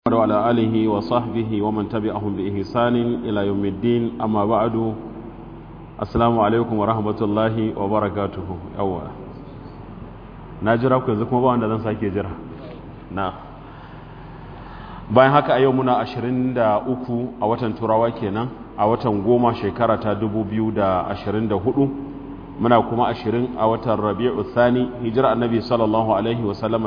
وعلى آله وصحبه ومن تبعهم بإحسان إلى يوم الدين أما بعد السلام عليكم ورحمة الله وبركاته أولا نجرا ku yanzu kuma ba wanda zan sake jira na bayan haka a yau muna 23 a watan turawa kenan a watan goma shekara ta 2024 muna kuma 20 a watan rabi'u thani hijira annabi sallallahu alaihi wasallama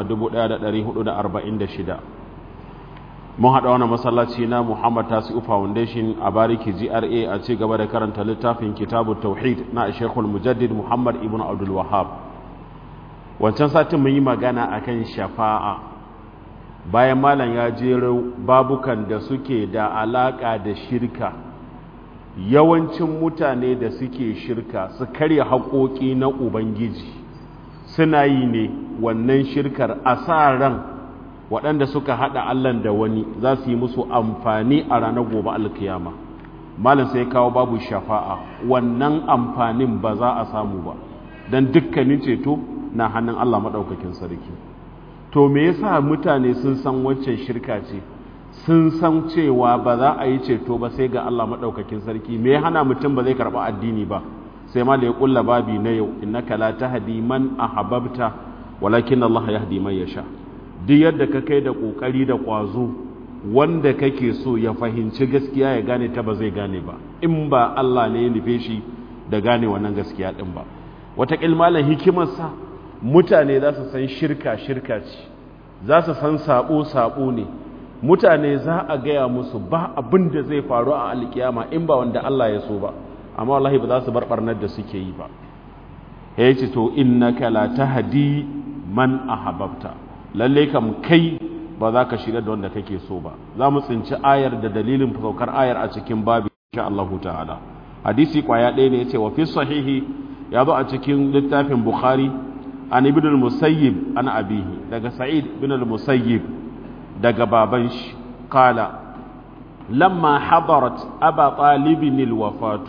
1446 mun haɗa wani masallaci na muhammad tasi'u foundation a bariki gra a ci gaba da karanta littafin kitabu tauhid na shekul mujaddid muhammad ibn abdul wahab wancan satin mun yi magana akan shafa'a bayan malam ya jero babukan da suke da alaƙa da shirka yawancin mutane da suke shirka su karya haƙoƙi na ubangiji suna yi ne wannan shirkar a sa ran waɗanda suka haɗa allan da wani za su yi musu amfani a ranar gobe alkiyama malam sai kawo babu shafa'a wannan amfanin ba za a samu ba don dukkanin ceto na hannun allah maɗaukakin sarki to me yasa mutane sun san waccan shirka ce sun san cewa ba za a yi ceto ba sai ga Allah maɗaukakin sarki me ya hana mutum ba zai karɓi addini ba sai ma da ya ƙulla babi na yau innaka la tahdi man ahbabta walakin Allah yahdi man yasha duk yadda ka kai da ƙoƙari da ƙwazo wanda kake so ya fahimci gaskiya ya gane ta ba zai gane ba in ba Allah ne ya nufe shi da gane wannan gaskiya din ba wata malam hikimarsa mutane za su san shirka shirka ce za su san sabo sabo ne mutane za a gaya musu ba abin da zai faru a alkiyama in ba wanda Allah ya so ba amma wallahi ba za su bar barnar da suke yi ba ya ce to innaka la tahdi man ahbabta lalle kam kai ba za ka shirya da wanda kake so ba za mu tsinci ayar da dalilin saukar ayar a cikin babu insha Allah ta'ala hadisi kwaya ɗaya ne yace wa fi sahihi ya zo a cikin littafin bukhari an ibn al-musayyib an abihi daga sa'id ibn al-musayyib daga baban shi kala lamma hadarat aba talibin alwafatu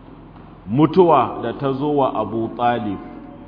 mutuwa da ta zo wa abu talib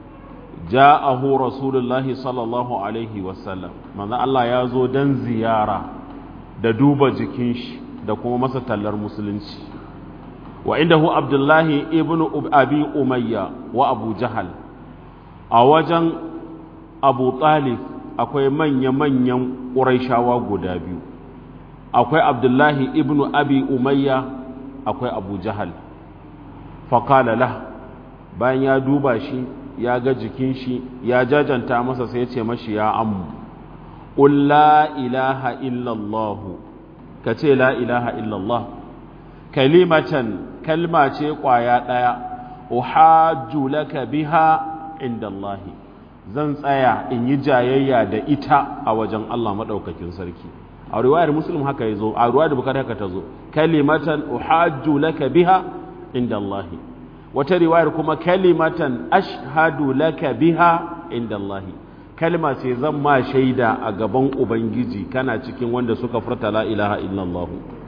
ja'ahu rasulullahi sallallahu alaihi wasallam manzo Allah ya zo dan ziyara da duba jikin shi da kuma masa tallar musulunci wa indahu abdullahi ibnu abi umayya wa abu jahal a wajen abu talib akwai manya-manyan ƙuraishawa guda biyu akwai abdullahi ibnu abi umayya akwai abu jahal faƙalala bayan ya duba shi ya ga jikin shi ya jajanta masa sai ce mashi ya ammu ƙul la ilaha illallahu ka ce la ilaha illallah kalimatan kalma ce ƙwaya ɗaya uhajju laka biha inda Allahi zan tsaya in yi jayayya da ita a wajen Allah maɗaukakin sarki a riwayar muslim haka ya zo a riwayar bukari haka ta zo kalimatan uhajju laka biha inda Allah wata riwayar kuma kalimatan ashhadu laka biha inda Allah kalma ce zan ma shaida a gaban ubangiji kana cikin wanda suka furta la ilaha illallah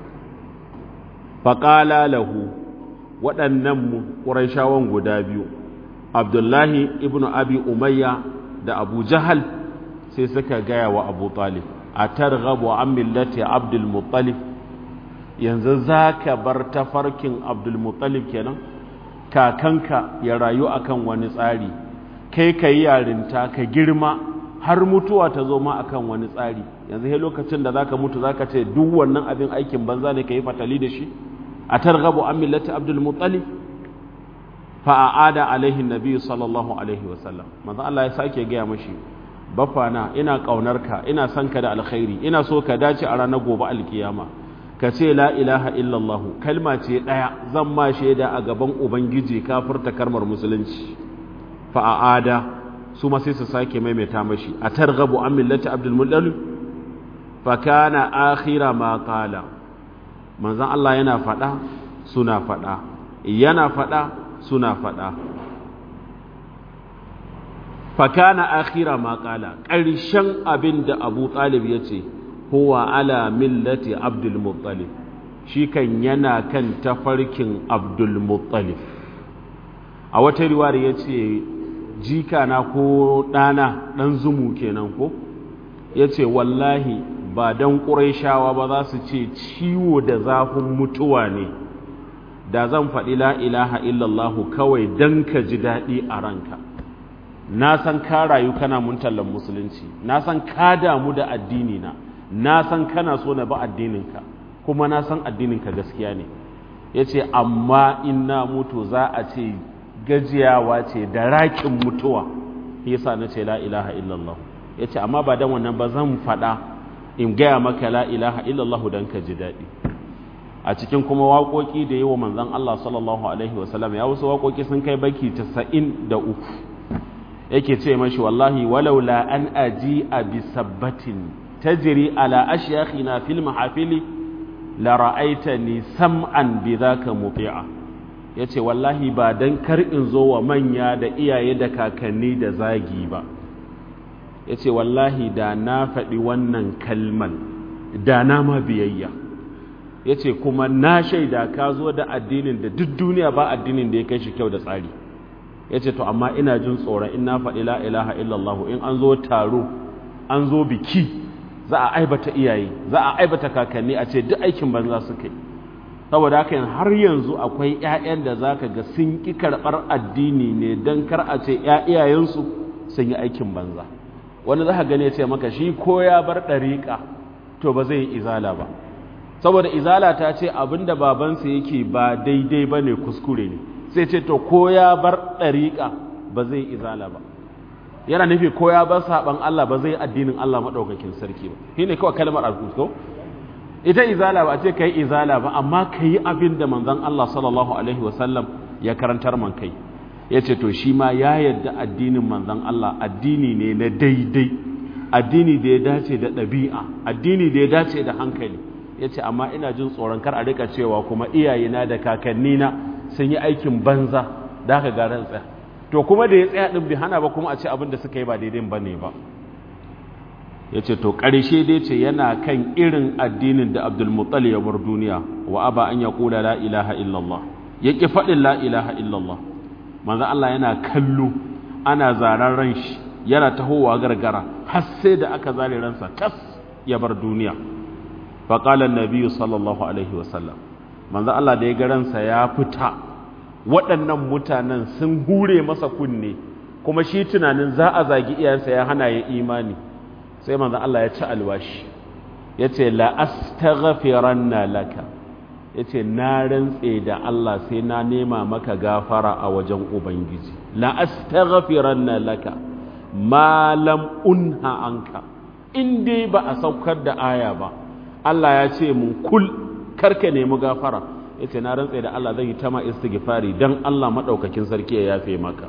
faqala lahu waɗannan ƙurayshawan guda biyu abdullahi ibnu abi umayya da abu jahal sai suka gaya wa abu talib a targhabu an millati abdul muttalib yanzu za ka bar tafarkin abdul muttalib kenan kakanka ya rayu akan wani tsari kai ka yi yarinta ka girma har mutuwa ta zo ma akan wani tsari yanzu he lokacin da za ka mutu za ka ce duk wannan abin aikin banza ne ka yi fatali da shi a targhabu an millati abdul muttalib fa'ada alaihin nabi sallallahu alaihi wasallam manzan Allah ya sake gaya mashi bafana ina ƙaunarka ina son ka da alkhairi ina so ka dace a ranar gobe alkiyama ka ce la ilaha illallahu kalma ce ɗaya zan ma shaida a gaban ubangiji kafirta karmar musulunci fa'ada su ma sai su sake maimaita mashi a targabu an millati abdul muttalib fa kana akhira ma qala manzan Allah yana faɗa suna faɗa yana faɗa suna faɗa fakana akhira ma ƙala ƙarshen abin da abu ɗalib ya ce huwa ala millati abdul muttalib shi kan yana kan tafarkin abdul muttalib a wata riwar ya ce jika na ko ɗana ɗan zumu kenan ko ya ce wallahi ba dan quraishawa ba za su ce ciwo da zafin mutuwa ne da zan faɗi la ilaha illallah kawai dan ka ji daɗi a ranka na san ka rayu kana muntallan musulunci na san ka damu da addini na na san kana so na ba addininka kuma na san addininka gaskiya ne ya ce amma in na mutu za a ce gajiyawa ce da rakin mutuwa yasa na ce la ilaha illallah ya ce amma ba dan wannan ba zan faɗa in gaya maka la ilaha illallah don ka ji daɗi a cikin kuma waƙoƙi da yi wa manzan Allah sallallahu alaihi wasallam ya wasu waƙoƙi sun kai baki casa'in da uku yake ce mashi wallahi walaula an aji a bisabbatin tajri ala ashyakhina fil mahafili la ra'aitani sam'an bidhaka muti'a yace wallahi ba dan kar in zo wa manya da iyaye da kakanni da zagi ba yace wallahi da na faɗi wannan kalman da na ma biyayya yace kuma na shaida ka zo da addinin da duk duniya ba addinin da ya kai shi kyau da tsari yace to amma ina jin tsoron in na faɗi la ilaha illallah in an zo taro an zo biki za a aibata iyaye za a aibata kakanni a ce duk aikin banza suka yi saboda haka har yanzu akwai 'ya'yan da za ka ga sun ƙi karɓar addini ne don kar a ce iyayensu sun yi aikin banza wani za ka gane ce maka shi ko ya bar ɗariƙa to ba zai yi izala ba saboda izala ta ce abin da babansa yake ba daidai ba ne kuskure ne sai ce to ko ya bar ɗariƙa ba zai yi izala ba yana nufi ko ya bar saban Allah ba zai addinin Allah madaukakin sarki ba shine kawai kalmar al-kusko ita izala ba a ce kai izala ba amma kai abin da manzon Allah sallallahu alaihi wasallam ya karantar man kai yace to shi ma ya yarda addinin manzon Allah addini ne na daidai addini da ya dace da ɗabi'a addini da ya dace da hankali yace amma ina jin tsoron kar a rika cewa kuma iyayena da kakannina sun yi aikin banza da haka ga ran tsaya to kuma da ya tsaya ɗin bi hana ba kuma a ce abin da suka yi ba daidai ba ne ba ya ce to ƙarshe dai ce yana kan irin addinin da abdulmutsali ya bar duniya wa aba an ya kula la ilaha illallah ya ƙi faɗin la ilaha illallah manzan Allah yana kallo ana zaren ran shi yana tahowa gargara har sai da aka zare ransa tas ya bar duniya faƙalar nabiyu sallallahu alaihi wasallam manzan Allah da ya ga ransa ya fita waɗannan mutanen sun hure masa kunne kuma shi tunanin za a zagi iyayensa ya hana ya imani sai manzo Allah ya ci alwashi ya ce la'astaghfiranna laka ya ce na rantse da Allah sai na nema maka gafara a wajen Ubangiji la'astaghfiranna laka malam unha anka in dai ba a saukar da aya ba Allah ya ce mun kul karka nemi gafara ya ce na rantse da Allah zai yi ta ma istighfari don Allah maɗaukakin sarki ya yafe maka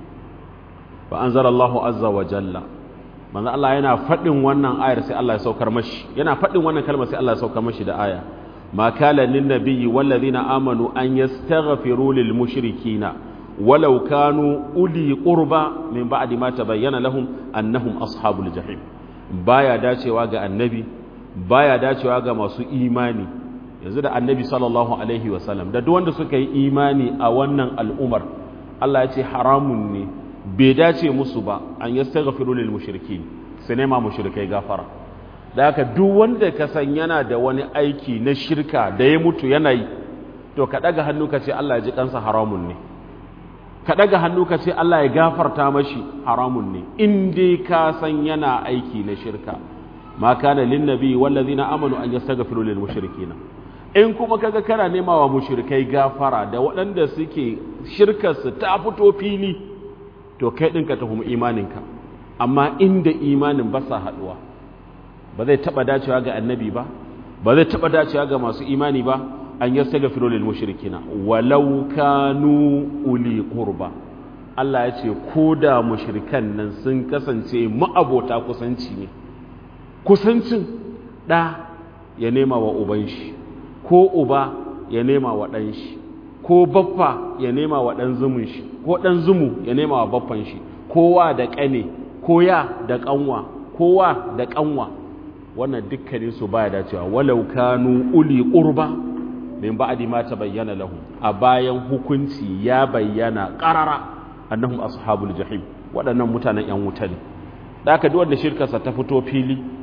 fa anzalallahu azza wa jalla manzo Allah yana faɗin wannan ayar sai Allah ya saukar mashi yana faɗin wannan kalmar sai Allah ya saukar mashi da aya ma kala lin nabiyyi wal ladina amanu an yastaghfiru lil mushrikina walau kanu uli qurba min ba'di ma tabayyana lahum annahum ashabul jahim baya dacewa ga annabi baya dacewa ga masu imani yanzu da annabi sallallahu alaihi wasallam da duk wanda suka yi imani a wannan al'umar Allah ya ce haramun ne bai dace musu ba an yastaghfiru lil mushrikin su nema mushrikai gafara da haka duk wanda ka san yana da wani aiki na shirka da ya mutu yana yi to ka daga hannu ka ce Allah ya ji kansa haramun ne ka daga hannu ka ce Allah ya gafarta mashi haramun ne in dai ka san yana aiki na shirka ma kana lin nabi wallazina amanu an yastaghfiru lil mushrikina in kuma kaga kana nema wa mushrikai gafara da waɗanda suke shirkarsu ta fito fili to kai ɗin ka tuhumi imaninka amma inda imanin ba sa haɗuwa ba zai taɓa dacewa ga annabi ba ba zai taɓa dacewa ga masu imani ba an yasta ga filolin mushrikina walau kanu uli qurba Allah ya ce ko da mushrikan nan sun kasance ma'abota kusanci ne kusancin ɗa ya nema wa uban shi ko uba ya nema wa ɗan shi ko baffa ya nema wa ɗan zumun shi ko ɗan zumu ya nema wa baffan shi kowa da ƙane ko ya da ƙanwa kowa da ƙanwa wannan dukkanin su baya dacewa walau kanu uli qurba min ba'di ma tabayyana lahum a bayan hukunci ya bayyana qarara annahum ashabul jahim waɗannan mutanen yan wuta ne da aka duk wanda shirkarsa ta fito fili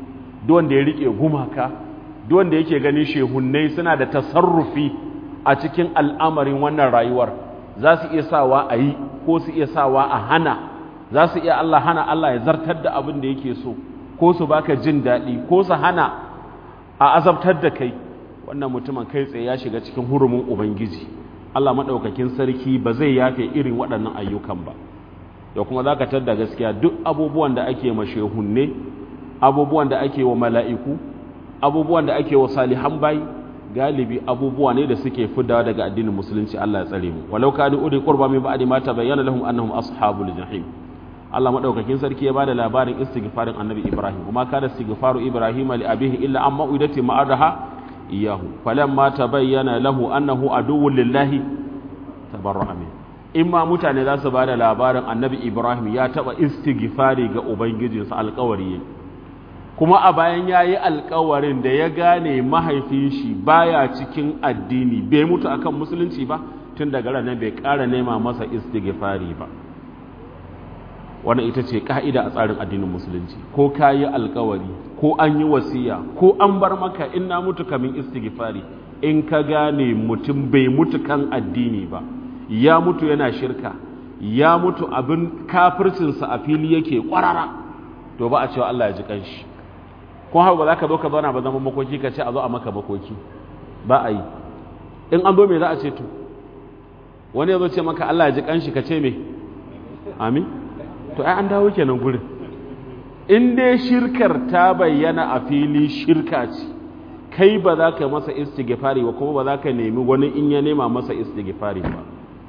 duk wanda ya rike gumaka duk wanda yake ganin shehunnai suna da tasarrufi a cikin al'amarin wannan rayuwar za su iya sawa a yi ko su iya sawa a hana za su iya Allah hana Allah ya zartar da abin da yake so ko su baka jin daɗi ko su hana a azabtar da kai wannan mutumin kai tsaye ya shiga cikin hurumin ubangiji Allah maɗaukakin sarki ba zai yafe irin waɗannan ayyukan ba da kuma za ka tadda gaskiya duk abubuwan da ake ma shehunne abubuwan da ake wa mala'iku abubuwan da ake wa salihan bayi galibi abubuwa ne da suke fidawa daga addinin musulunci Allah ya tsare mu walau kanu uri qurba min ba'di ma tabayyana lahum annahum ashabul jahim Allah madaukakin sarki ya bada labarin istighfarin annabi Ibrahim kuma kana istighfaru Ibrahim li abihi illa amma uidati ma'adaha iyahu falamma tabayyana lahu annahu aduwwun lillahi tabarra'a min imma mutane za su bada labarin annabi Ibrahim ya taba istighfari ga ubangijinsa alƙawari kuma a bayan yayi alƙawarin da ya gane mahaifin shi baya cikin addini bai mutu akan musulunci ba tun daga ranar bai ƙara nema masa istighfari ba wannan ita ce ka'ida a tsarin addinin musulunci ko ka yi alkawari ko an yi wasiya ko an bar maka in na mutu kamin istighfari in ka gane mutum bai mutu kan addini ba ya mutu yana shirka ya mutu abin kafircinsa a fili yake kwarara to ba a cewa Allah ya ji kanshi ko haka ba za ka zo ka zauna ba zama makoki ka ce a zo a maka makoki ba a yi in an zo me za a ce to wani ya zo ce maka Allah ya ji kanshi ka ce me amin to ai an dawo kenan gurin in dai shirkar ta bayyana a fili shirka ce kai ba za ka masa istighfari ba kuma ba za ka nemi wani in ya nema masa istighfari ba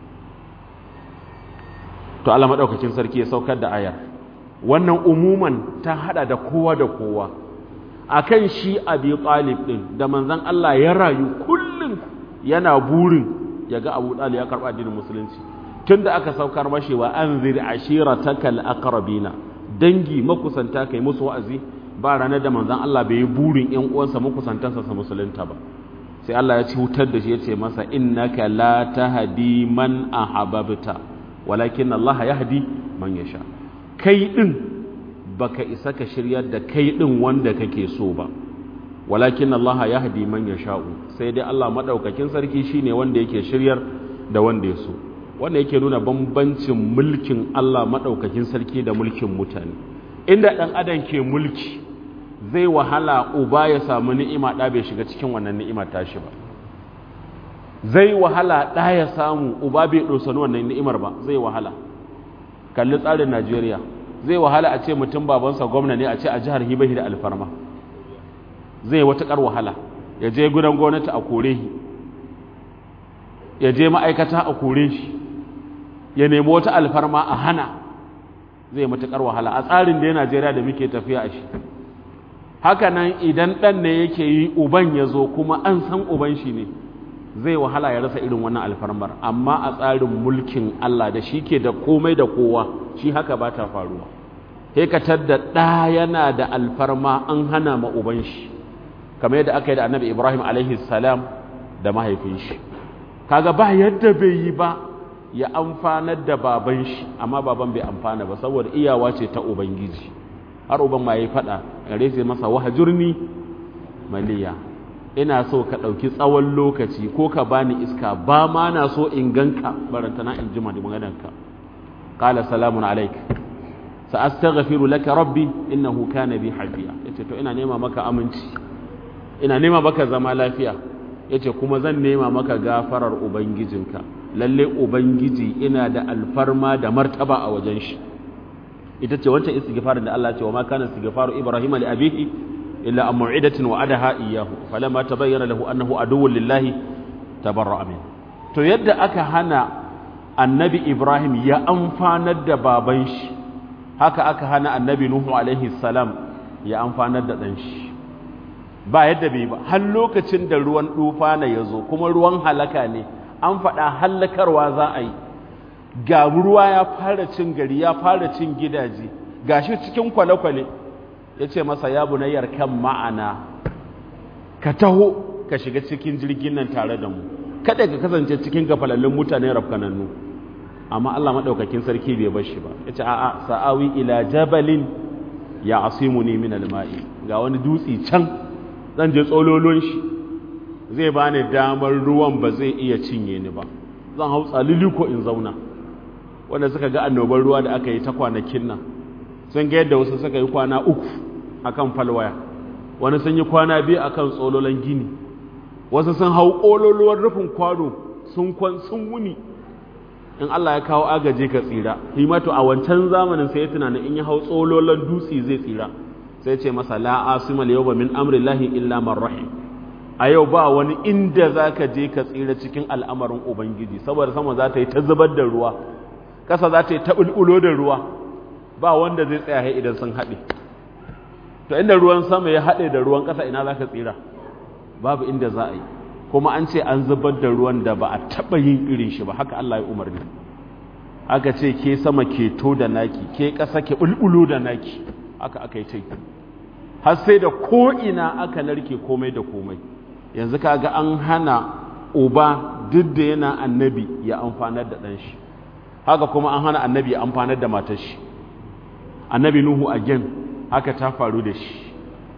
to Allah madaukakin sarki ya saukar da ayar wannan umuman ta hada da kowa da kowa akan shi abi talib din da manzon Allah ya rayu kullum yana burin ya ga Abu Talib ya karba addinin musulunci tunda aka saukar mashi wa anzir ashiratakal aqrabina dangi makusanta kai musu wa'azi ba ranar da manzon Allah bai yi burin ƴan uwansa makusantansa sa musulunta ba sai Allah ya ci wutar da shi ya ce masa innaka la tahdi man ahbabta walakin Allah yahdi man yasha kai din baka isa ka shiryar da kai din wanda kake so ba walakin Allah yahdi man yasha'u sai dai Allah madaukakin sarki shine wanda yake shiryar da wanda ya so wanda yake nuna bambancin mulkin Allah madaukakin sarki da mulkin mutane inda dan adam ke mulki zai wahala uba ya samu ni'ima da bai shiga cikin wannan ni'ima tashi ba zai wahala da ya samu uba bai dosani wannan ni'imar ba zai wahala kalli tsarin Najeriya zai wahala a ce mutum babansa gwamna ne a ce a jihar Hibahi da alfarma zai wata wahala ya je gudan gwamnati a kore shi ya je ma'aikata a kore shi ya nemi wata alfarma a hana zai matuƙar wahala a tsarin da ya Najeriya da muke tafiya a shi haka nan idan ɗan ne yake yi uban ya zo kuma an san uban shi ne zai wahala ya rasa irin wannan alfarmar amma a tsarin mulkin Allah da shi ke da komai da kowa shi haka ba ta faruwa hekatar da ɗa yana da alfarma an hana ma uban shi kamar yadda aka yi da annabi ibrahim alaihi salam da mahaifin shi kaga ba yadda bai yi ba ya amfanar da baban shi amma baban bai amfana ba saboda iyawa ce ta ubangiji har uban ma yayi fada gare sai masa wahjurni maliya ina so ka ɗauki tsawon lokaci ko ka bani iska ba ma na so in ganka barantana in jima da maganarka qala salamun alaik sa astaghfiru laka rabbi innahu kana bi hafiya yace to ina nema maka aminci ina nema maka zama lafiya yace kuma zan nema maka gafarar ubangijinka lalle ubangiji ina da alfarma da martaba a wajen shi ita ce wancan istighfarin da Allah ya ce wa ma kana istighfaru ibrahim li abihi illa an mu'idatin wa'adaha iyyahu falamma tabayyana lahu annahu aduwwun lillahi tabarra'a min to yadda aka hana annabi ibrahim ya amfanar da baban shi haka aka hana annabi nuhu alaihi salam ya amfanar da dan shi ba yadda bai ba har lokacin da ruwan dufana ya zo kuma ruwan halaka ne an faɗa hallakarwa za a yi ga ruwa ya fara cin gari ya fara cin gidaje gashi cikin kwale-kwale ya ce masa ya bunayyar kan ma'ana ka taho ka shiga cikin jirgin nan tare da mu kada ka kasance cikin gafalallun mutane rafkanannu amma Allah maɗaukakin sarki bai bar shi ba ya ce a'a sa'awi ila jabalin ya asimuni min alma'i ga wani dutsi can zan je tsololon shi zai bani damar ruwan ba zai iya cinye ni ba zan hau tsalili ko in zauna wanda suka ga annobar ruwa da aka yi ta kwanakin nan sun ga yadda wasu suka yi kwana uku akan falwaya wani sun yi kwana biyu akan tsololon gini wasu sun hau ƙololuwar rufin kwano sun kwan sun wuni in Allah ya kawo agaje ka tsira himatu a wancan zamanin sai ya tunanin in ya hau tsololon dutse zai tsira sai ce masa la asima yawma min amrillahi illa man rahim a yau ba wani inda zaka je ka tsira cikin al'amarin ubangiji saboda sama za ta yi ta zubar da ruwa ƙasa za ta yi ta bulbulo da ruwa ba wanda zai tsaya idan sun haɗe to inda ruwan sama ya haɗe da ruwan ƙasa ina za ka tsira babu inda za a yi kuma an ce an zubar da ruwan da ba a taɓa yin irin shi ba haka Allah ya umarni aka ce ke sama ke to da naki ke ƙasa ke bulbulo da naki haka aka yi ta har sai da ko'ina aka narke komai da komai yanzu kaga an hana uba duk da yana annabi ya amfanar da ɗan shi haka kuma an hana annabi ya amfanar da matar shi annabi nuhu again haka ta faru da shi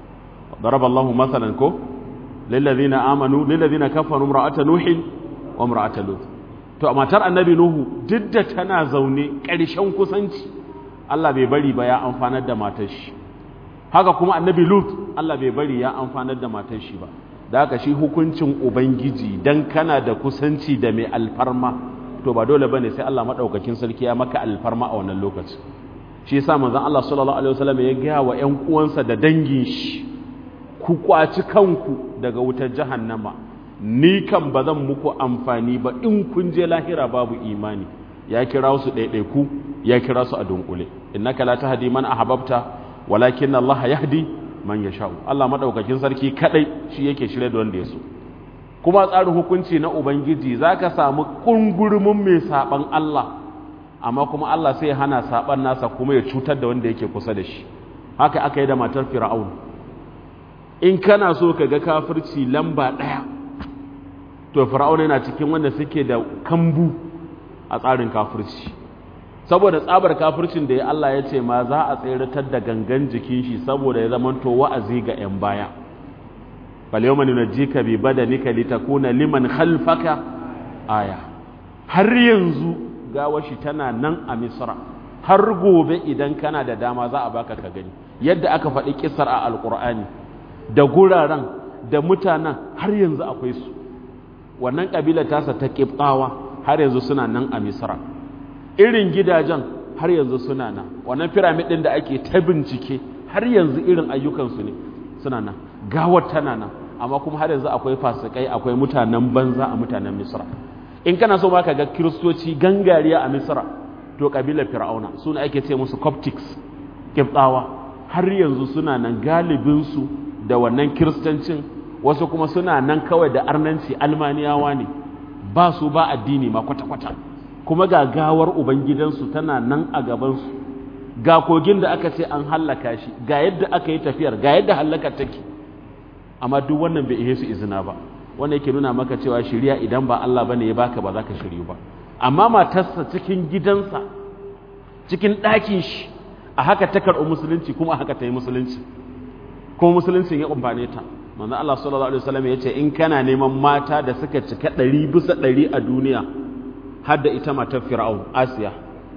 ضرب الله مثلا ko للذين امنوا للذين كفروا امراه نوح وامراه لوط to a matar annabi nuhu duk da tana zaune ƙarshen kusanci Allah bai bari ba ya amfanar da matar shi haka kuma annabi lut Allah bai bari ya amfanar da matar shi ba da haka shi hukuncin ubangiji dan kana da kusanci da mai alfarma to ba dole bane sai Allah madaukakin sarki ya maka alfarma a wannan lokaci shi yasa manzon Allah sallallahu alaihi wasallam ya ga wa ƴan uwansa da dangin shi ku kwaci kanku daga wutar jahannama ni kan ba zan muku amfani ba in kun je lahira babu imani ya kira su ɗaiɗaiku ya kira su a dunkule innaka la tahdi man ahbabta walakin Allah yahdi man yasha'u Allah madaukakin sarki kadai shi yake shirye da wanda ya so kuma tsarin hukunci na ubangiji zaka samu kungurumin mai saban Allah amma kuma Allah sai ya hana saban nasa kuma ya cutar da wanda yake kusa da shi haka aka yi da matar fir'aun in kana so ka ga kafirci lamba ɗaya to fir'auna yana cikin wanda suke da kambu a tsarin kafirci saboda tsabar kafircin da ya Allah ya ce ma za a tseratar da gangan jikin shi saboda ya zamanto wa'azi ga 'yan baya bal yawma nunajjika bi badanika litakuna liman khalfaka aya har yanzu gawashi tana nan a misra har gobe idan kana da dama za a baka ka gani yadda aka faɗi kisar a alƙur'ani da guraren da mutanen har yanzu akwai su wannan ƙabilar tasa ta ƙibɗawa har yanzu suna nan a misra irin gidajen har yanzu suna nan wannan firamid ɗin da ake ta bincike har yanzu irin ayyukansu ne suna nan gawar tana nan amma kuma har yanzu akwai fasikai akwai mutanen banza a mutanen misra in kana so ma ka ga kiristoci gangariya a misra to ƙabilar fir'auna suna ake ce musu coptics ƙibɗawa har yanzu suna nan galibinsu da wannan kiristancin wasu kuma suna nan kawai da arnanci almaniyawa ne ba su ba addini ma kwata-kwata kuma ga gawar ubangidansu tana nan a gabansu ga kogin da aka ce an hallaka shi ga yadda aka yi tafiyar ga yadda hallakar take amma duk wannan bai ihe su izina ba wanda yake nuna maka cewa shirya idan ba Allah bane ya baka ba za ka shiryu ba amma matarsa cikin gidansa cikin ɗakin shi a haka ta karɓi musulunci kuma a haka ta yi musulunci kuma musuluncin ya amfane ta manzo Allah sallallahu alaihi wasallam ya ce in kana neman mata da suka cika ɗari bisa ɗari a duniya har da ita matar fir'aun asiya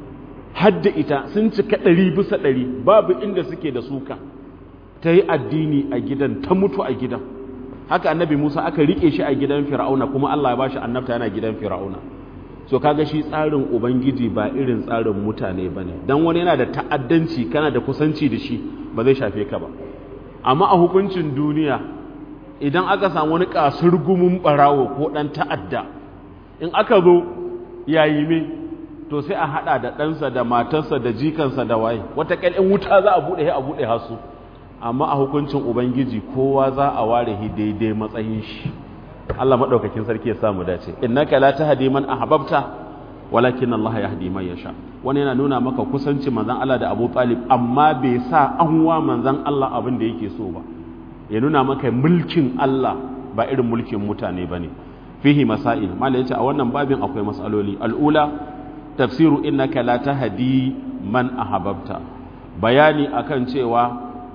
har da ita sun cika ɗari bisa ɗari babu inda suke da suka ta yi addini a gidan ta mutu a gidan haka annabi musa aka riƙe shi a gidan fir'auna kuma Allah ya bashi annabta yana gidan fir'auna so kaga shi tsarin ubangiji ba irin tsarin mutane ba ne don wani yana da ta'addanci kana da kusanci da shi ba zai shafe ka ba amma a hukuncin duniya idan aka samu wani kasar gumin barawo ko ɗan ta'adda in aka zo yayi me to sai a haɗa da ɗansa da matarsa da jikansa da waye wata in wuta za a buɗe a buɗe hasu amma a hukuncin ubangiji kowa za a ware shi daidai matsayin shi Allah madaukakin sarki ya samu dace innaka la tahdi man ahbabta walakin Allah yahdi man yasha wani yana nuna maka kusanci manzon Allah da Abu Talib amma bai sa an wa manzon Allah abin da yake so ba ya nuna maka mulkin Allah ba irin mulkin mutane bane fihi masail mala yace a wannan babin akwai masaloli al'ula tafsiru innaka la tahdi man ahbabta bayani akan cewa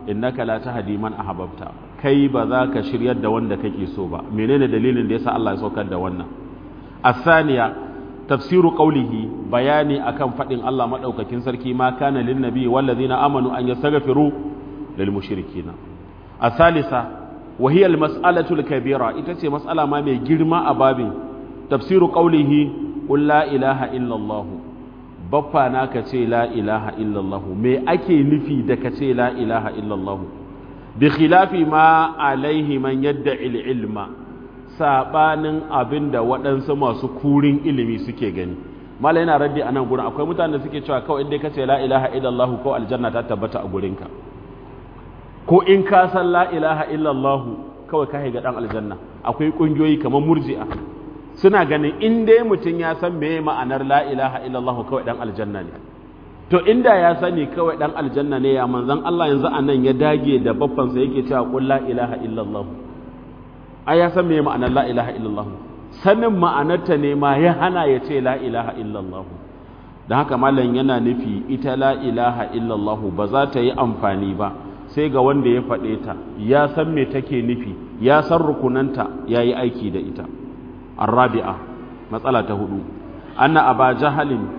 innaka la tahdi man ahbabta kai ba za ka shiryar da wanda kake so ba menene dalilin da yasa Allah ya saukar da wannan asaniya tafsiru qawlihi bayani akan fadin Allah madaukakin sarki ma kana lin nabi wal ladina amanu an yastaghfiru lil mushrikina asalisa wa hiya al mas'alatu al kabira ita ce mas'ala ma mai girma a babin tafsiru qawlihi qul la ilaha illa Allah baffa na ka ce la ilaha illa Allah me ake nufi da ka ce la ilaha illa Allah bi khilafi ma alaihi man yadda ilma sabanin abin da waɗansu masu kurin ilimi suke gani mala yana raddi a nan gurin akwai mutane da suke cewa kawai inda ka ce la ilaha illallah ko aljanna ta tabbata a gurinka ko in ka san la ilaha illallah kawai ka ga dan aljanna akwai kungiyoyi kamar murji'a suna ganin in dai mutum ya san meye ma'anar la ilaha illallah kawai dan aljanna ne to inda ya sani kawai dan aljanna ne ya manzon Allah yanzu anan ya dage da babbansa yake cewa qul la ilaha illallah ai ya san meye ma'anar la ilaha illallah sanin ma'anarta ne ma ya hana ya ce la ilaha illallah don haka malam yana nufi ita la ilaha illallah ba za ta yi amfani ba sai ga wanda ya faɗe ta ya san me take nufi ya san rukunanta ya yi aiki da ita arrabi'a matsala ta hudu anna aba jahalin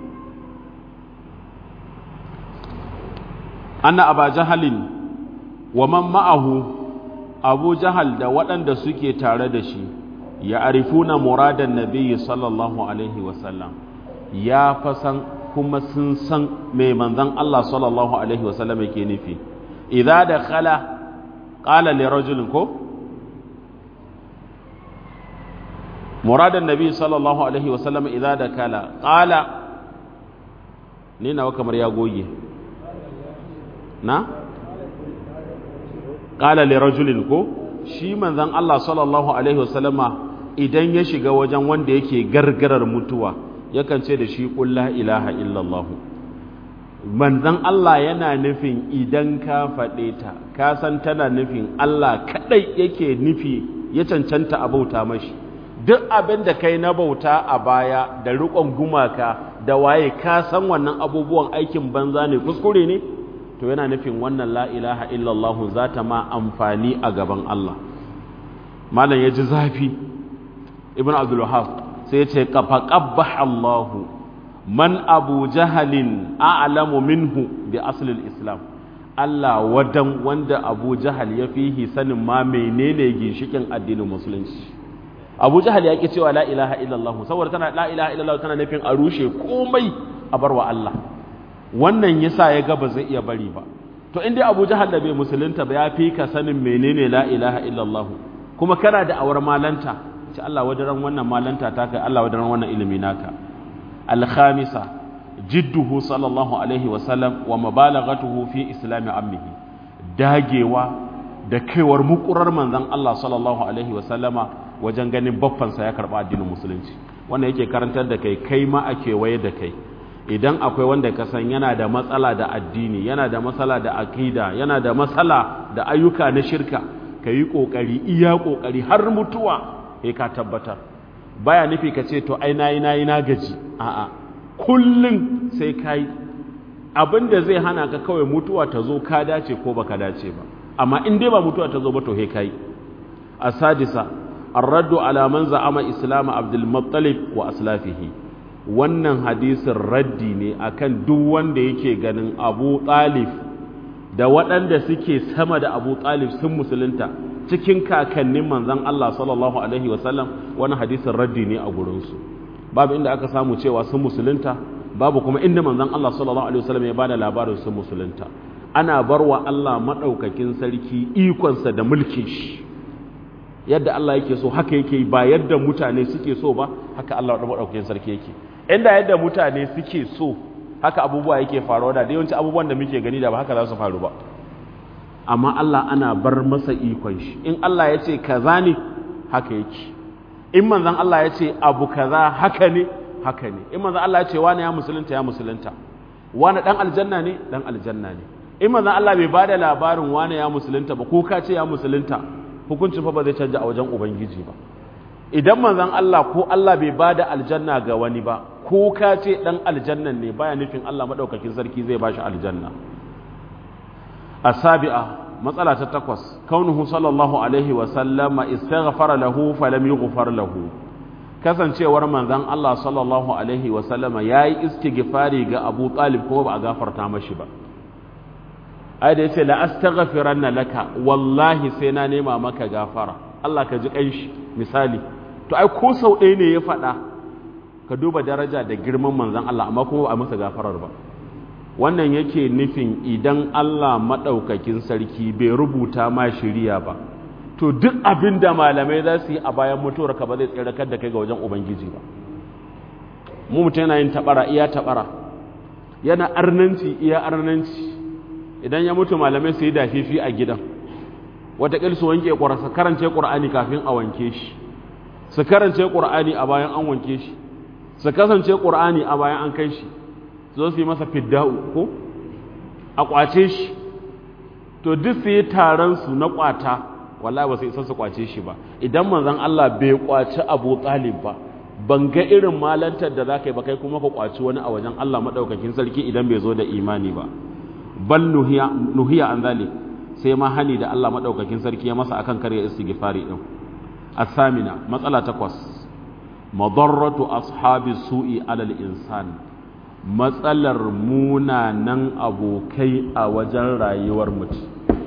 anna aba jahalin wa man ma'ahu abu jahal da waɗanda suke tare da shi ya arifuna muradan nabiyyi sallallahu alaihi wasallam ya fasan kuma sun san mai manzon Allah sallallahu alaihi wasallam yake nufi idza dakhala qala li rajulin ko muradan nabiyyi sallallahu alaihi wasallam idza dakhala qala ni nawa kamar ya goge na qala li rajulin ko shi manzon Allah sallallahu alaihi wasallama idan ya shiga wajen wanda yake gargarar mutuwa yakan ce da shi qul la ilaha illallah manzon Allah yana nufin idan ka faɗe ta ka san tana nufin Allah kadai yake nufi ya cancanta a bauta mashi duk abin da kai na bauta a baya da riƙon gumaka da waye ka san wannan abubuwan aikin banza ne kuskure ne to yana nufin wannan la ilaha illallah za ta ma amfani a gaban Allah malam ya ji zafi ibn abdul wahab sai ya ce qafa qabbaha Allah man abu jahalin a'lamu minhu bi asli islam Allah wadan wanda abu jahal ya fihi sanin ma menene ginshikin addinin musulunci abu jahal ya ki cewa la ilaha illallah saboda tana la ilaha illallah tana nufin a rushe komai a barwa Allah wannan yasa ya ga ba zai iya bari ba to inda Abu Jahal da bai musulunta ba ya fi ka sanin menene la ilaha illallah kuma kana da awar malanta ce Allah wadaran wannan malanta ta kai Allah wadaran wannan ilimi naka al-khamisa jidduhu sallallahu alaihi wa sallam wa mubalaghatuhu fi islami ammihi dagewa da kaiwar mukurar manzon Allah sallallahu alaihi wa sallama wajen ganin baffansa ya karba addinin musulunci wannan yake karantar da kai kai ma a kewaye da kai idan akwai wanda ka san yana da matsala da addini yana da matsala da akida yana da matsala da ayyuka na shirka ka yi ƙoƙari iya ƙoƙari har mutuwa sai ka tabbatar baya nufi ka ce to ai nayi nayi na gaji a'a kullum sai ka yi abin da zai hana ka kawai mutuwa ta zo ka dace ko baka dace ba amma in dai ba mutuwa ta zo ba to sai ka yi asadisa الرد على من زعم إسلام عبد المطلب وأسلافه wannan hadisin raddi ne akan duk wanda yake ganin abu talib da waɗanda suke sama da abu talib sun musulunta cikin kakannin manzan Allah sallallahu alaihi wasallam wani hadisin raddi ne a gurinsu babu inda aka samu cewa sun musulunta babu kuma inda manzan Allah sallallahu alaihi wasallam ya bada labarin sun musulunta ana barwa Allah maɗaukakin sarki ikonsa da mulkin shi yadda Allah yake so haka yake ba yadda mutane suke so ba haka Allah maɗaukakin sarki yake inda yadda mutane suke so haka abubuwa yake faruwa da yawanci abubuwan da muke gani da ba haka za su faru ba amma Allah ana bar masa ikon shi in Allah ya ce kaza ne haka yake in manzon Allah ya ce abu kaza haka ne haka ne in manzon Allah ya ce wani ya musulunta ya musulunta wani dan aljanna ne dan aljanna ne in manzon Allah bai bada labarin wani ya musulunta ba ko ka ce ya musulunta hukuncin fa ba zai canja a wajen ubangiji ba idan manzon Allah ko Allah bai bada aljanna ga wani ba ko ka ce dan aljannan ne baya nufin Allah madaukakin sarki zai bashi aljanna asabi'a matsala ta takwas kaunuhu sallallahu alaihi wa sallama istaghfara lahu falam yughfar lahu kasancewar manzon Allah sallallahu alaihi wa sallama yayi istighfari ga Abu Talib kuma ba a gafarta mashi ba ai da yace la astaghfiranna laka wallahi sai na nema maka gafara Allah ka ji kanshi misali to ai ko sau ɗaya ne ya faɗa ka duba daraja da girman manzon Allah amma kuma ba a masa gafarar ba wannan yake nufin idan Allah maɗaukakin sarki bai rubuta ma shiriya ba to duk abin da malamai za su yi a bayan mutuwar ka ba zai tsirakar da kai ga wajen ubangiji ba mu mutum yana yin tabara iya tabara yana arnanci iya arnanci idan ya mutu malamai su yi dafifi a gidan wataƙil su wanke ƙwararsa karance ƙur'ani kafin a wanke shi su karance ƙur'ani a bayan an wanke shi su kasance ƙur'ani a bayan an kai shi zo su yi masa fidda'u ko a ƙwace shi to duk su yi taron su na ƙwata wallahi ba su isa su ƙwace shi ba idan manzon Allah bai ƙwaci Abu Talib ba ban ga irin malantar da za ka yi ba kai kuma ka ƙwaci wani a wajen Allah maɗaukakin sarki idan bai zo da imani ba bal nuhiya nuhiya an zalik sai ma hani da Allah maɗaukakin sarki ya masa akan karya istighfari din asamina matsala takwas madarratu ashabi su'i alal insan matsalar munanan abokai a wajen rayuwar mutum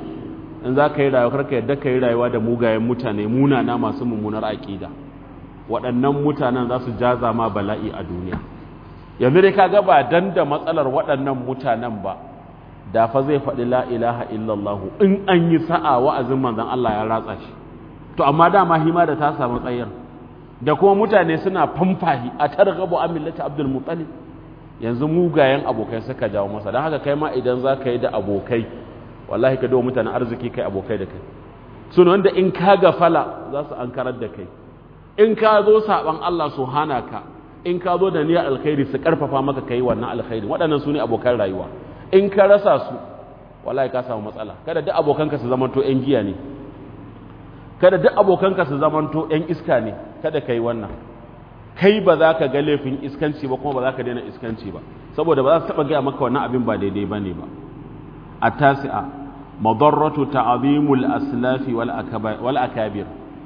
in za ka yi rayuwa karka yadda ka yi rayuwa da mugayen mutane munana masu mummunar aƙida waɗannan mutanen za su jaza ma bala'i a duniya yanzu dai ka ga ba dan da matsalar waɗannan mutanen ba da fa zai faɗi la ilaha illallah in an yi sa'a wa'azin manzon Allah ya ratsa shi to amma dama hima da ta samu tsayar da kuma mutane suna famfahi a targhabu an millati abdul muttalib yanzu mugayen abokai suka jawo masa don haka kai ma idan za ka yi da abokai wallahi ka dawo mutanen arziki kai abokai da kai suna wanda in ka gafala za su an karar da kai in ka zo saban Allah su hana ka in ka zo da niyyar alkhairi su karfafa maka kai wannan alkhairi waɗannan su ne abokan rayuwa in ka rasa su wallahi ka samu matsala kada duk abokanka su zamanto ƴan giya ne kada duk abokanka su zamanto ƴan iska ne kada kai wannan kai ba za ka ga laifin iskanci ba kuma ba za ka daina iskanci ba saboda ba za su taɓa gaya maka wannan abin ba daidai ba ne ba a tasi'a madarratu ta'azimul aslafi wal akabir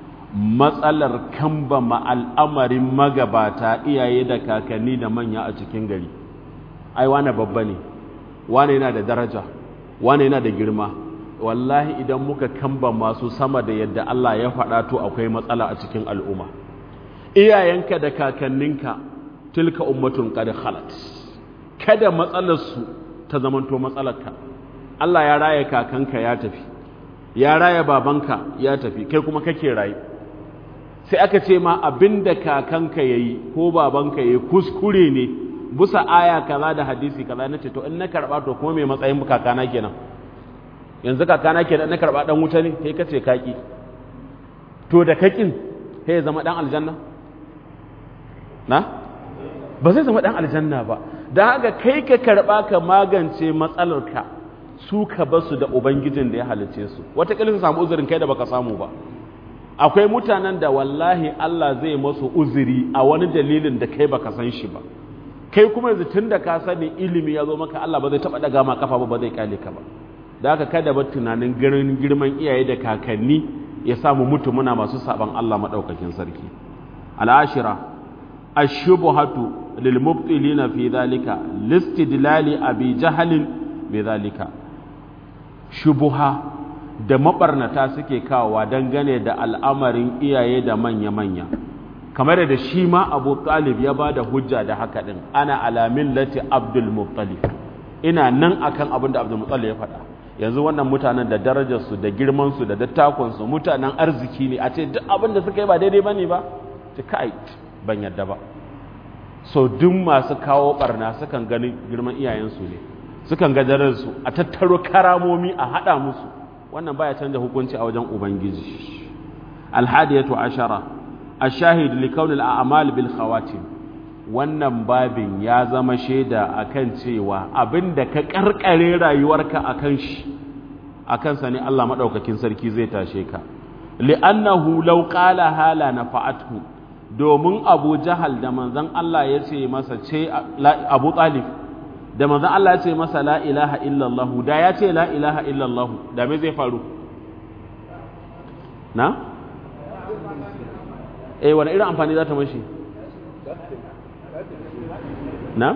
matsalar kamba ma al'amarin magabata iyaye da kakanni da manya a cikin gari ai wane babba ne wane yana da daraja wane yana da girma wallahi idan muka kamba masu sama da yadda Allah ya faɗa to akwai matsala a cikin al'umma iyayenka da kakanninka tilka ummatun qad khalat kada matsalarsu ta zamanto matsalarka Allah ya raya kakanka ya tafi ya raya babanka ya tafi kai kuma kake rayu sai aka ce ma abinda kakanka yayi ko babanka yayi kuskure ne busa aya kaza da hadisi kaza nace to in na karba to kuma me matsayin kakana kenan yanzu kakana kenan na karba dan wuta ne kai kace kaki to da kakin sai ya zama dan aljanna na ba zai zama dan aljanna ba da haka kai ka karba ka magance matsalarka su ka basu da ubangijin da ya halice su wata su samu uzurin kai da baka samu ba akwai mutanen da wallahi Allah zai masu uzuri a wani dalilin da kai baka san shi ba kai kuma yanzu tun da ka sani ilimi ya zo maka Allah ba zai taba daga ma kafa ba ba zai kyale ka ba da haka kada ba tunanin ganin girman iyaye da kakanni ya samu mutu muna masu saban Allah madaukakin sarki al'ashira ashubhatu lil mubtilina fi dhalika listidlali abi jahalin bi dhalika shubuha da mabarnata suke kawowa dangane da al'amarin iyaye da manya-manya kamar da shi ma abu talib ya ba da hujja da haka ɗin ana alamin lati abdul muttalib ina nan akan abin da abdul muttalib ya faɗa yanzu wannan mutanen da darajarsu da girmansu da dattakonsu mutanen arziki ne a ce duk abin da suka yi ba daidai ba ne ba ci kai ban yadda ba so duk masu kawo barna sukan gani girman iyayensu ne sukan ga darajarsu a tattaro karamomi a haɗa musu wannan baya canza hukunci a wajen ubangiji alhadiyatu ashara ashahid li kaunil a'mal bil khawatim wannan babin ya zama shaida akan cewa abinda ka karkare rayuwarka akan shi akan sa ne Allah madaukakin sarki zai tashe ka li'annahu law qala hala nafa'athu domin Abu Jahal da manzon Allah ya ce masa ce Abu Talib da manzon Allah ya ce masa la ilaha illallah da ya ce la ilaha illallah da me zai faru na eh wani irin amfani za ta mashi na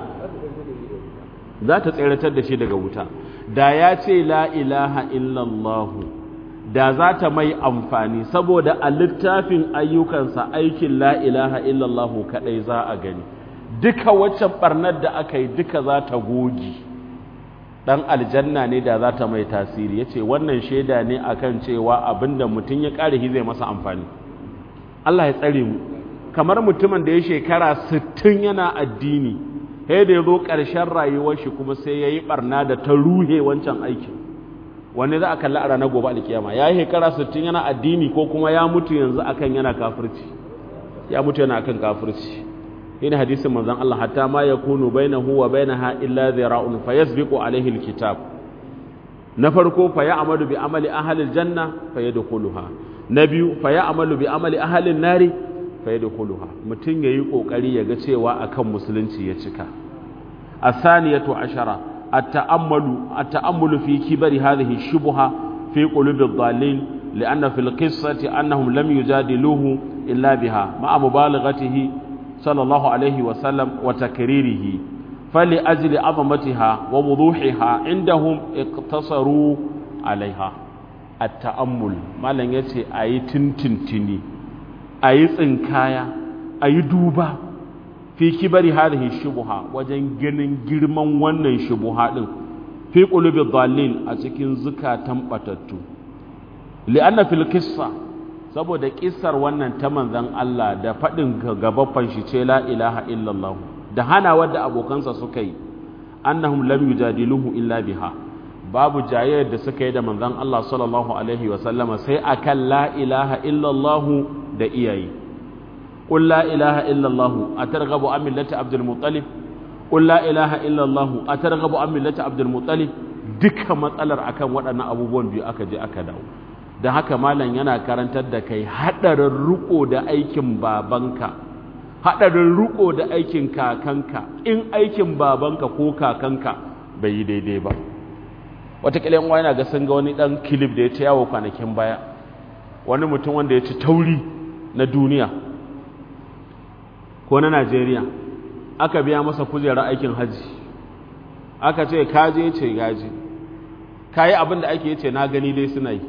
za ta tseratar da shi daga wuta da ya ce la ilaha illallah da za ta mai amfani saboda a littafin ayyukansa aikin la ilaha illallah kadai za a gani duka waccan barnar da aka yi duka za ta gogi dan aljanna ne da za ta mai tasiri ya ce wannan shaida ne akan cewa abinda mutum ya ƙare zai masa amfani Allah ya tsare mu kamar mutumin da ya shekara 60 yana addini sai da ya zo ƙarshen rayuwar shi kuma sai ya yi ɓarna da ta ruhe wancan aikin wani za a kalli a ranar gobe alkiyama ya yi shekara 60 yana addini ko kuma ya mutu yanzu akan yana kafirci ya mutu yana akan kafirci ina hadisin manzon Allah hatta ma yakunu bainahu wa bainaha illa dhira'un fayasbiqu alayhi alkitab na farko fa ya'malu bi amali ahli aljanna fayadkhuluha na biyu fa ya'malu bi amali ahli an-nari fayadkhuluha mutun yayi kokari yaga cewa akan musulunci ya cika asaniyatu ashara at-ta'ammalu at-ta'ammulu fi kibari hadhihi shubha fi qulubi ad-dallin لأن في القصة أنهم لم يجادلوه إلا بها مع مبالغته صلى الله عليه وسلم وتكريره فلأجل عظمتها ووضوحها عندهم اقتصروا عليها التأمل ما لن يتي أي تنتنتني أي تنكايا أي دوبا في كبر هذه الشبهة وجن جنن جرمان ونن شبهة في قلوب الضالين أتكين زكاة تنبتتو لأن في القصة saboda kissar wannan ta manzan Allah da faɗin gabaffan shi ce la ilaha illallah da hana wadda abokansa suka yi annahum lam yujadiluhu illa biha babu jayayyar da suka yi da manzan Allah sallallahu alaihi wa sallama sai akan la ilaha illallah da iyaye qul la ilaha illallah atarghabu an millati abdul muttalib qul la ilaha illallah atarghabu an millati abdul muttalib duka matsalar akan waɗannan abubuwan biyu aka je aka dawo da haka malam yana karantar da kai haɗarin riko da aikin babanka haɗarin riko da aikin kakanka in aikin babanka ko kakanka bai yi daidai ba wataƙila yan yana ga sun ga wani ɗan kilif da ya ta yawo kwanakin baya wani mutum wanda ya ci tauri na duniya ko na najeriya aka biya masa kujerar aikin hajji aka ce kaje ce gaji ka yi abin da ake ce na gani dai suna yi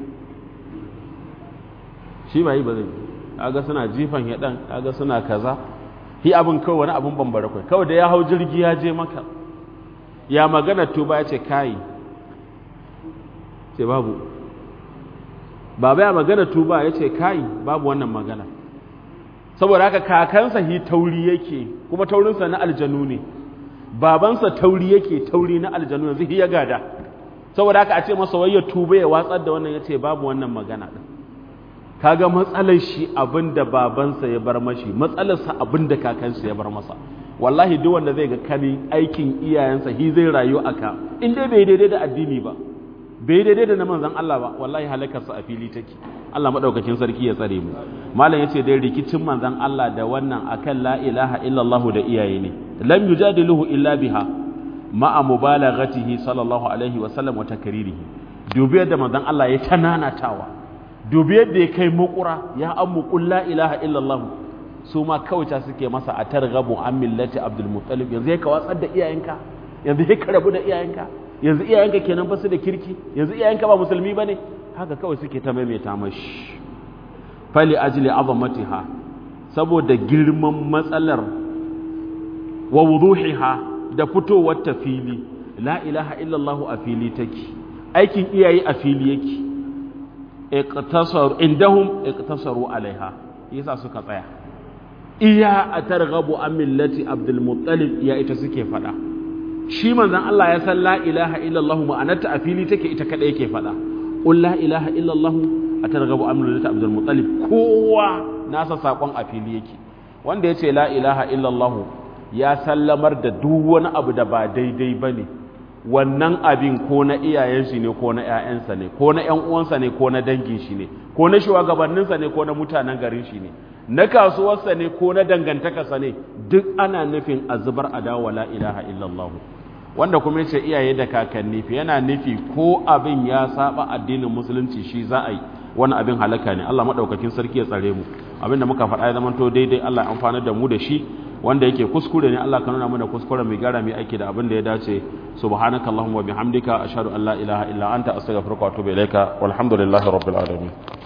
shi ba yi ba zai kaga suna jifan ya dan kaga suna kaza hi abin kawai wani abin bambara kai kawai da ya hau jirgi ya je maka ya magana tuba ya ce kai ce babu baba ya magana tuba ya ce kai babu wannan magana saboda haka kakansa hi tauri yake kuma taurinsa na aljanu ne babansa tauri yake tauri na aljanu yanzu hi ya gada saboda haka a ce masa wai ya tuba ya watsar da wannan ya ce babu wannan magana din kaga matsalar shi abinda babansa ya bar mashi matsalarsa abinda kakansa ya bar masa wallahi duk wanda zai ga kani aikin iyayensa hi zai rayu aka in dai bai daidai da addini ba bai daidai da na manzon Allah ba wallahi halakarsa a fili take Allah madaukakin sarki ya tsare mu malam yace dai rikicin manzon Allah da wannan akan la ilaha illallah da iyaye ne lam yujadiluhu illa biha ma'a mubalaghatihi sallallahu alaihi wa sallam wa takririhi dubi yadda manzon Allah ya tananatawa dubi yadda ya kai makura ya ammu qul la ilaha illallah su ma kawai ta suke masa a targhabu an millati abdul muttalib yanzu ka watsar da iyayenka yanzu ka rabu da iyayenka yanzu iyayenka kenan ba su da kirki yanzu iyayenka ba musulmi bane haka kawai suke ta maimaita mashi fali ajli azamatiha saboda girman matsalar wa wuduhiha da fitowar ta fili la ilaha illallah a fili take aikin iyaye a fili yake iqtasaru indahum iqtasaru alaiha yasa suka tsaya iya atarghabu an millati abdul muttalib ya ita suke fada shi manzon Allah ya san la ilaha illallah ma'anarta a fili take ita kada yake fada qul la ilaha illallah atarghabu an millati abdul muttalib kowa nasa sakon a fili yake wanda yace la ilaha illallah ya sallamar da duk wani abu da ba daidai bane wannan abin ko na iyayen shi ne ko na ƴaƴansa ne ko na ƴan uwansa ne ko na dangin shi ne ko na shugabanninsa ne ko na mutanen garin shi ne na kasuwarsa ne ko na dangantakarsa ne duk ana nufin a zubar adawa la ilaha illallah wanda kuma yace iyaye da kakanni fi yana nufi ko abin ya saba addinin musulunci shi za a yi wani abin halaka ne Allah madaukakin sarki ya tsare mu abinda muka faɗa ya zama to daidai Allah ya amfana da mu da shi wanda yake kuskure ne Allah ka nuna mana kuskure mai gara mai aiki da abin da ya dace subhanakallahumma wa bihamdika ashhadu an la ilaha illa anta astaghfiruka wa atubu ilaika walhamdulillahi rabbil alamin